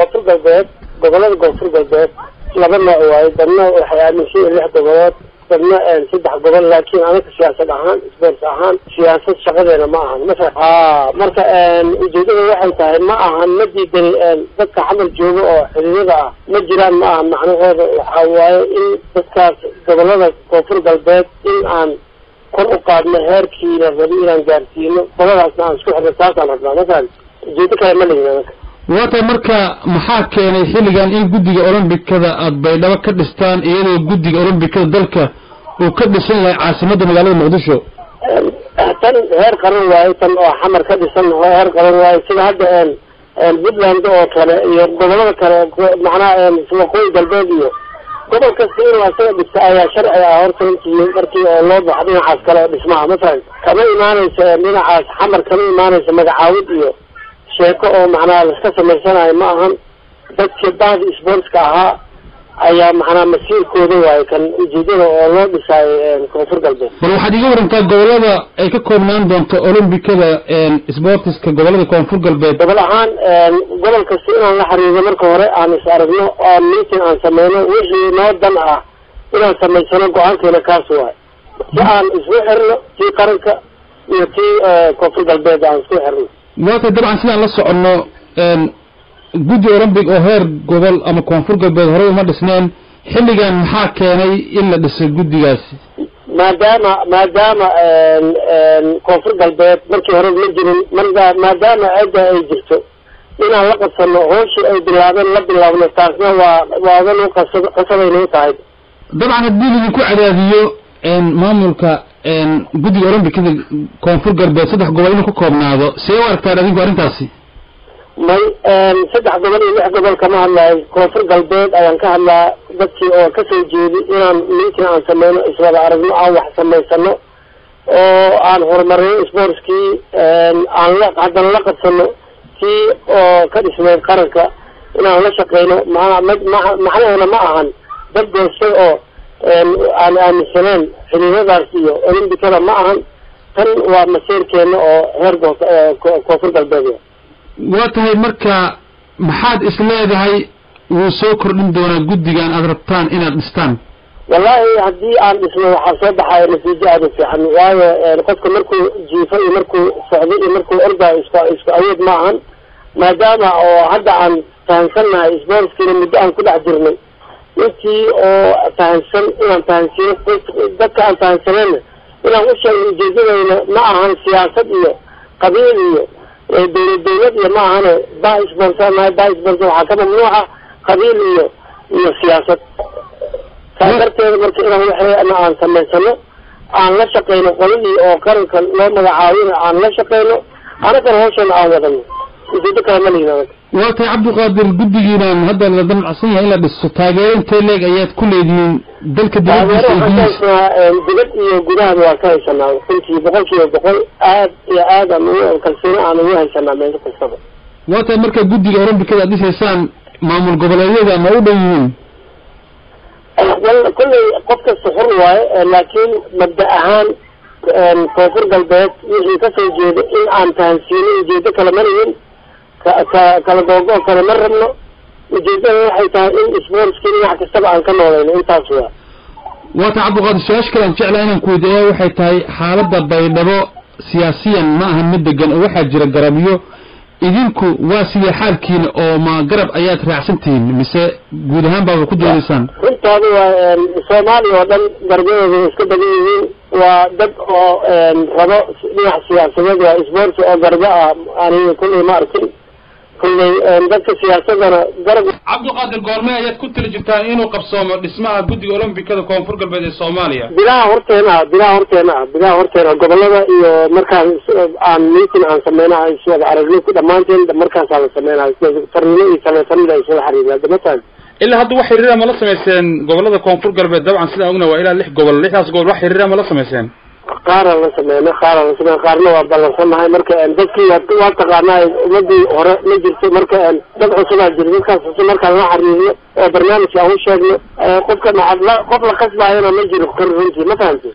koonfur galbeed gobolada koonfur galbeed laba nooc waaye dadna waxay aaminsan yihin lix gobolood dadna saddex gobol laakiin anaga siyaasad ahaan sports ahaan siyaasad shaqadeena ma ahan masa a marka ujeedada waxay tahay ma ahan ma diidani dadka xamal jooga oo xiriirada ah ma jiraan ma ahan macnahooda waxaa waaye in dadkaas gobolada koonfur galbeed in aan kor u qaadno heerkii la rabi inaan gaarsiino qoladaasna aan isku xirno saasaan rabnaa masalan ujeedo kale ma lihin anaga waata marka maxaa keenay xilligan in guddiga olombikada aada baydhabo ka dhistaan iyadoo guddiga olombikada dalka uu ka dhisan yahay caasimadda magaalada muqdisho tan heer qaran waaye tan oo xamar ka dhisan heer qaran waaye sida hadda puntland oo kale iyo gobolada kale macnaha waqooyi galbeed iyo gobol kasta inuu asaga dhista ayaa sharci ah horta intii markii oo loo baxo dhinacaas kale oo dhismaha masalan kama imaanayso dhinacaas xamar kama imaanayso magacaawid iyo sheeko oo macnaha laska samaysanayo ma ahan dadkii bahdi sportska ahaa ayaa macnaha masiirkooda waaye kan ujeedada oo loo dhisaayo koonfur galbeed bal waxaad iga warantaa gobolada ay ka koobnaan doonto olombikada sportiska gobolada koonfur galbeed gobol ahaan gobol kasta inaan la xiriirno marka hore aan is aragno oo meeting aan sameyno wixii noo dan ah inaan samaysano go-aankeena kaas waayo si aan isku xirno tii qaranka iyo tii koonfur galbeed aan isku xirno waata dabcan sidaan la soconno guddi olombic oo heer gobol ama koonfur galbeed horey uma dhisneen xilligan maxaa keenay in la dhisay guddigaasi maadaama maadaama koonfur galbeed markii hore ma jirin marka maadaama cidda ay jirto inaan la qabsano hooshii ay bilaabeen la bilaabno taasna waa waadan u qasab qasabayna u tahay dabcan haddii laidinku cadaadiyo maamulka guddiga olombikada koonfur galbeed saddex gobol inuu ka koobnaado see u aragtaan adinku arrintaasi may saddex gobol iyo lix gobol kama hadlayo koonfur galbeed ayaan ka hadlaa dadkii oo kasoo jeedi inaan meeting aan sameyno iswada aragno aan wax samaysano oo aan horumarino sportskii aan la haddana la qabsano kii oo ka dhismeyd qaranka inaan la shaqeyno ma macnaheena ma ahan dad goostay oo aan aaminsaneen xiriiradaas iyo olombikada ma ahan tan waa maseerkeena oo heer koonfur galbeed waa tahay marka maxaad is leedahay wuu soo kordhin doonaa guddigan aada rabtaan inaad dhistaan wallahi haddii aan dhisno waxaa soo baxaya natiijo aada u fiican waayo qofka markuu jiifo iyo markuu socdo iyo markuu ordayo isku isku awood ma ahan maadaama oo hadda aan fahansannahay sportskiina muddo aan ku dhex jirnay intii oo fahansan inaan fahansiino dadka aan fahansanayna inaan u sheegno ujeedadayna ma ahan siyaasad iyo qabiil iyo dawlad dawlad iyo ma ahane ba sponsornahay ba sponsor waxaa ka mamnuuca qabiil iyo iyo siyaasad saa darteeda marka inaan waxeena aan samaysano aan la shaqeyno qoladii oo qaranka loo magacaabina aan la shaqeyno anagana hawshana aan wadano ujeedo kale ma lihin anaga waa tahay cabdiqaadir guddigiinan hadda la damacsan yahay in la dhiso taageero intee leeg ayaad ku leedihiin dalka taageero dibadiisa waxaan ka haysanaa dibad iyo gudahaba waan ka haysanaa runtii boqol kiiba boqol aad iyo aad aan ugu kalsooni aan ugu haysanaa meelo kastaba waa tahay marka guddiga olombikada aad dhisaysaan maamul goboleedyada ma u dhan yihiin wal kolley qof kasta xur waaye laakiin mabda ahaan koonfur galbeed wixii kasoo jeeda in aan fahansiino ujeedo kale ma lihin ka ka kala googo kale ma rabno ujeedada waxay tahay in sportskii dhinac kastaba aan ka noolayno intaas waa waa tahay cabdiqaadir su-aasha kale aan jeclaa inaan ku weydiiya waxay tahay xaaladda baydhabo siyaasiyan ma ahan mid degan oo waxaa jira garabyo idinku waa sidee xaalkiina oo ma garab ayaad raacsan tihiin mise guud ahaan baaba ku doodaysaan runtaada waa soomaaliya oo dhan garbadooda way iska badan yihiin waa dad oo rabo dhinac siyaasadeed waa sports oo garbo ah aniga kulley ma arkin kulley dadka siyaasadana garab cabdiqaadir goorme ayaad ku tali jirtaan inuu qabsoomo dhismaha guddiga olombikada koonfur galbeed ee soomaaliya bilaha horteena ah bilaha horteena ah bilaha horteena gobolada iyo markaan aan meeting aan sameyna iswada aragno ku dhammaanteen markaasaa la sameynaya farnimo iyo taleefanada ay iswada xariiraan damataan ilaa hadda wax xiriira ma la samayseen gobolada koonfur galbeed dabcan sidaan ogna waa ilaa lix gobol lixdaas gobol wax xiriira ma la samayseen qaaraan la sameyna qaaraan la sameyna qaarna waa ballansannahay marka dadkii waa taqaanaa ummadii hore ma jirto marka dad cusubaa jira dadkaas cusub markaan la xariirno oo barnaamijka aan u sheegno qofka qof la qasbaayana ma jiro runtii ma fahamti